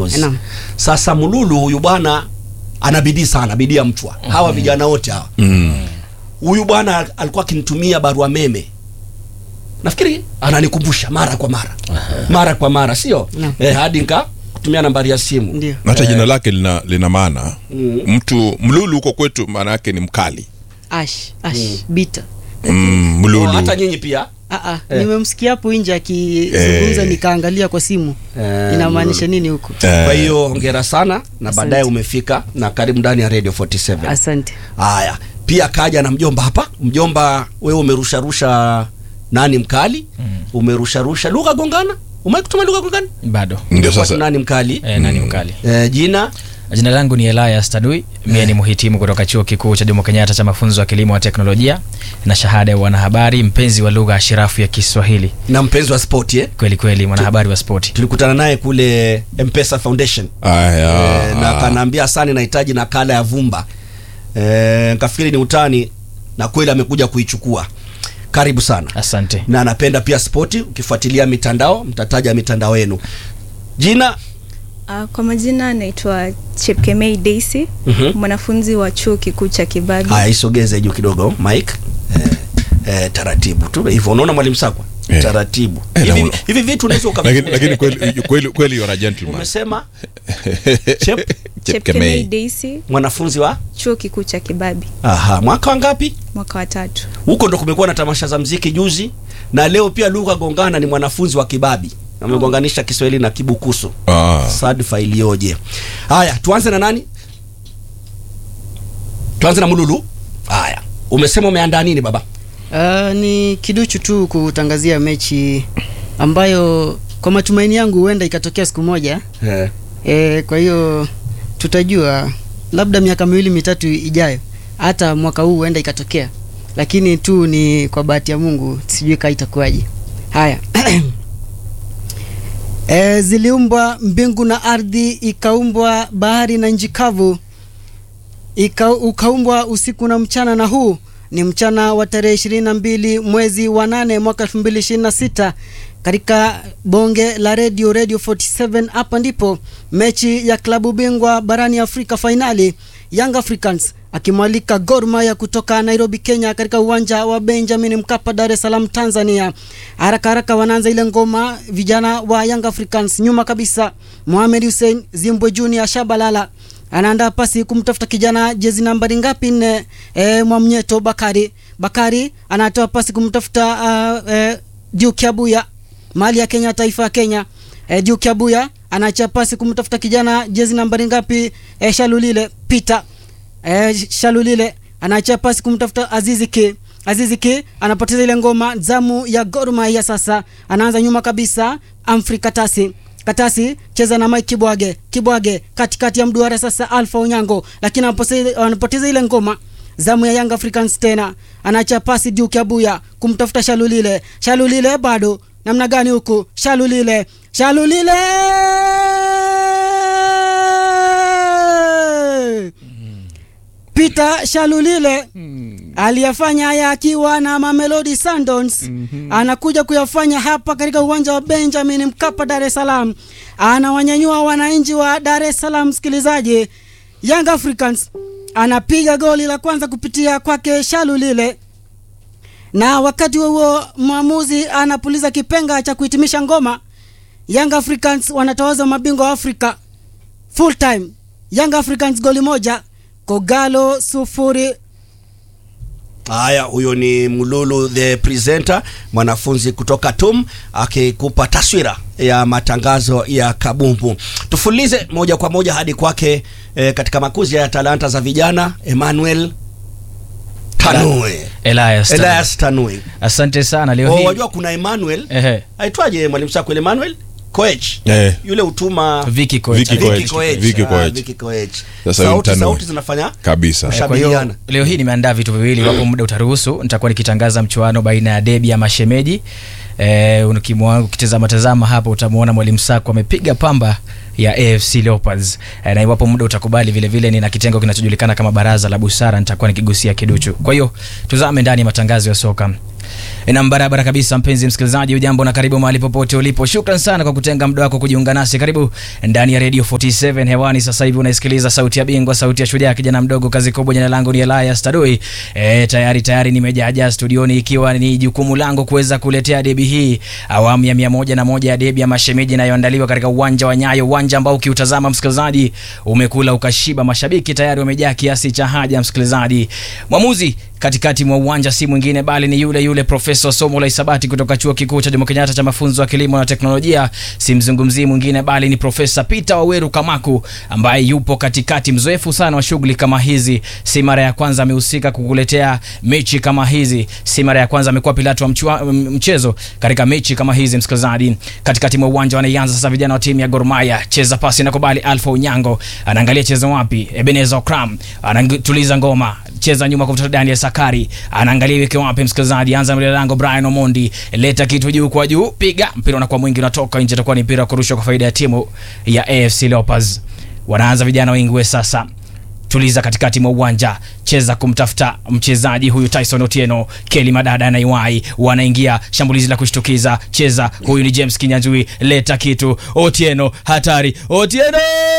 course. Naam. Sasa Mululu huyu bwana ana bidii sana, bidii ya mchwa. Hawa vijana wote hawa. Huyu bwana alikuwa akinitumia barua meme. Nafikiri ananikumbusha mara kwa mara. Mara kwa mara, sio? Naam. Eh, hadi nika kutumia nambari ya simu. Ndio. Na hata jina lake lina, lina maana mtu mlulu huko kwetu maana yake ni mkali Ash, ash, bita. mm, Oh, mlulu hata nyinyi pia. Ah, ah, Eh. nimemsikia hapo nje akizungumza Eh. nikaangalia kwa simu. Eh, Inamaanisha nini huko? Eh, Kwa hiyo hongera sana na Asante. baadaye umefika na karibu ndani ya Radio 47. Asante. Haya, pia kaja na mjomba hapa. Mjomba, wewe umerusharusha nani mkali? Umerusharusha lugha gongana? Umewahi kutuma lugha gongana? bado ndio Kwa sasa nani mkali? e, nani mkali Eh, jina jina langu ni elias tadui mie ni mhitimu kutoka chuo kikuu cha jomo kenyatta cha mafunzo ya kilimo wa teknolojia na shahada ya wanahabari mpenzi wa lugha ashirafu ya kiswahili na mpenzi wa sport eh? kweli kweli mwanahabari wa spoti Tulikutana naye kule Mpesa Foundation. aya Eh, na kanaambia asani nahitaji nakala ya vumba. Eh, nikafikiri ni utani na kweli amekuja kuichukua. Karibu sana. asante na anapenda pia spoti. Ukifuatilia mitandao, mtataja mitandao yenu. Jina Uh, kwa majina naitwa Chepkemei Daisy, Mhm. mwanafunzi wa chuo kikuu cha Kibabi. haya, isogeze juu kidogo Mike. Eh, eh, taratibu tu hivyo, unaona mwalimu Sakwa, Eh. taratibu Eh, na hivi, una- hivi vitu unaweza lakini ukavi lakini kweli kweli kweli you're a gentleman umesema Chep, Chepkemei Chepkemei Daisy, mwanafunzi wa chuo kikuu cha Kibabi, aha, mwaka wangapi? mwaka wa tatu. Huko ndo kumekuwa na tamasha za mziki juzi, na leo pia lugha gongana ni mwanafunzi wa Kibabi, amegonganisha Kiswahili na Kibukusu. ah Sadfa iliyoje! Haya, tuanze na nani? Tuanze na Mululu. Haya, umesema umeandaa nini baba? Uh, ni kiduchu tu kutangazia mechi ambayo kwa matumaini yangu huenda ikatokea siku moja. Eh. E, kwa hiyo tutajua labda miaka miwili mitatu ijayo, hata mwaka huu huenda ikatokea, lakini tu ni kwa bahati ya Mungu, sijui kaa itakuwaje. Haya e, ziliumbwa mbingu na ardhi, ikaumbwa bahari na nchi kavu, ika, ukaumbwa usiku na mchana, na huu ni mchana wa tarehe ishirini na mbili mwezi wa nane mwaka elfu mbili ishirini na sita katika bonge la radio radio 47 hapa ndipo mechi ya klabu bingwa barani afrika fainali young africans akimwalika Gor Mahia kutoka Nairobi Kenya katika uwanja wa Benjamin Mkapa Dar es Salaam Tanzania. Haraka haraka wanaanza ile ngoma vijana wa Young Africans, nyuma kabisa Mohamed Hussein Zimbwe Junior Shabalala anaandaa pasi kumtafuta kijana jezi nambari ngapi nne, e, Mwamnyeto Bakari Bakari anatoa pasi kumtafuta uh, e, Duke Abuya mali ya Kenya, taifa ya Kenya. E, Duke Abuya anaacha pasi kumtafuta kijana jezi nambari ngapi, e, Shalulile Peter e, Shalulile anaacha pasi kumtafuta Azizi Ki Azizi Ki anapoteza ile ngoma. Zamu ya Gor Mahia sasa, anaanza nyuma kabisa, Amfri Katasi Katasi cheza na Mike Kibwage Kibwage katikati ya mduara sasa, Alpha Onyango, lakini anapoteza anapoteza ile ngoma zamu ya Young Africans tena anaacha pasi Duke Abuya kumtafuta Shalulile. Shalulile bado namna gani huku? Shalulile, Shalulile Peter Shalulile aliyafanya haya akiwa na Mamelodi Sundowns anakuja kuyafanya hapa katika uwanja wa Benjamin Mkapa Dar es Salaam, anawanyanyua wananchi wa Dar es Salaam. Msikilizaji, Young Africans anapiga goli la kwanza kupitia kwake Shalulile, na wakati huo huo mwamuzi anapuliza kipenga cha kuhitimisha ngoma. Young Africans wanatawaza mabingwa wa Afrika full time. Young Africans goli moja, Kogalo sufuri. Haya, huyo ni Mululu the presenter, mwanafunzi kutoka TUM akikupa taswira ya matangazo ya kabumbu. Tufulize moja kwa moja hadi kwake eh, katika makuzi ya talanta za vijana Emmanuel Tanue. Elias Tadui. Elias Tanue. asante sana leo Oh, hii wajua kuna Emmanuel Ehe. aitwaje mwalimu Sakwel Emmanuel Koech Eh. yule utuma Vicky Koech. Vicky Vicky Koech. Koech. Vicky Ah, Koech. Vicky Koech. Sasa huyu Sauti Mtanue. sauti zinafanya kabisa Eh, kwa hiyo kushabihiana. leo hii nimeandaa vitu viwili wapo muda utaruhusu nitakuwa nikitangaza mchuano baina ya debi ya mashemeji eh, ukimwa- ukitazama tazama hapo utamwona mwalimu sako amepiga pamba ya AFC Leopards eh, na iwapo muda utakubali vile vile nina kitengo kinachojulikana kama baraza la busara nitakuwa nikigusia kiduchu kwa hiyo tuzame ndani ya matangazo ya soka na barabara kabisa mpenzi msikilizaji ujambo na karibu mahali popote ulipo shukran sana kwa kutenga muda wako kujiunga nasi karibu ndani ya radio 47 hewani sasa hivi unaisikiliza sauti ya bingwa sauti ya shujaa kijana mdogo kazi kubwa jina langu ni Elias Tadui e, tayari tayari nimejaja studioni ikiwa ni jukumu langu kuweza kuletea debi hii awamu ya mia moja na moja ya debi ya mashemeji inayoandaliwa katika uwanja wa Nyayo uwanja ambao ukiutazama msikilizaji umekula ukashiba mashabiki tayari wamejaa kiasi cha haja msikilizaji mwamuzi katikati mwa uwanja si mwingine bali ni yule yule profesa somo la hisabati kutoka chuo kikuu cha Jomo Kenyatta cha mafunzo ya kilimo na teknolojia. Simzungumzii mwingine bali ni profesa Peter Waweru Kamaku ambaye yupo katikati, mzoefu sana wa shughuli kama hizi. Si mara ya kwanza amehusika kukuletea mechi kama hizi, si mara ya kwanza amekuwa pilato wa mchua, mchezo katika mechi kama hizi. Msikilizaji, katikati mwa uwanja wanaianza sasa vijana wa timu ya Gor Mahia. Cheza pasi nakubali, Alpha Unyango anaangalia cheza wapi, Ebenezer Okram anatuliza ngoma cheza nyuma kumtafuta Daniel Sakari, anaangalia iweke wapi. Msikilizaji, anza mbele lango, Brian Omondi leta kitu juu kwa juu, piga mpira unakuwa mwingi, unatoka nje, itakuwa ni mpira wa kurushwa kwa faida ya timu ya AFC Leopards. Wanaanza vijana wengi sasa tuliza katikati mwa uwanja, cheza kumtafuta mchezaji huyu Tyson Otieno, Kelly Madada na Iwai wanaingia shambulizi la kushtukiza, cheza huyu ni James Kinyanjui, leta kitu Otieno, hatari Otieno